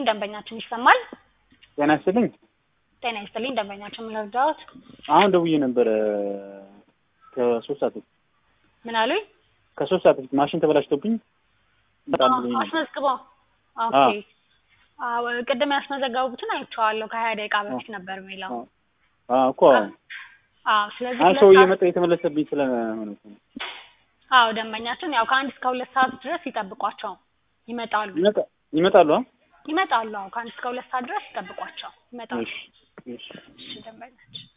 ደንበኛችን ይሰማል? ጤና ይስጥልኝ። ጤና ይስጥልኝ ደንበኛችን ምን ልርዳዎት? አሁን ደውዬ ነበረ ከሶስት ሰዓት በፊት ምን አሉኝ? ከሶስት ሰዓት በፊት ማሽን ተበላሽቶብኝ በጣም ብሎኝ ነበር። አስመዝግበው። ኦኬ አዎ ቅድም ያስመዘገቡትን አይቼዋለሁ። ከሀያ ደቂቃ በፊት ነበር የሚለው። አዎ እኮ አዎ ስለዚህ አሁን ሁለት ሰው ሰዓት- እየመጣ የተመለሰብኝ ስለሆነ እኮ ነው። አዎ ደንበኛችን ያው ከአንድ እስከ ሁለት ሰዓት ድረስ ይጠብቋቸው ይመጣሉ ይመጣ- ይመጣሉ። አ? ይመጣሉ። አዎ ከአንድ እስከ ሁለት ሰዓት ድረስ ይጠብቋቸው ይመጣሉ። እሺ እሺ እሺ ደንበኛችን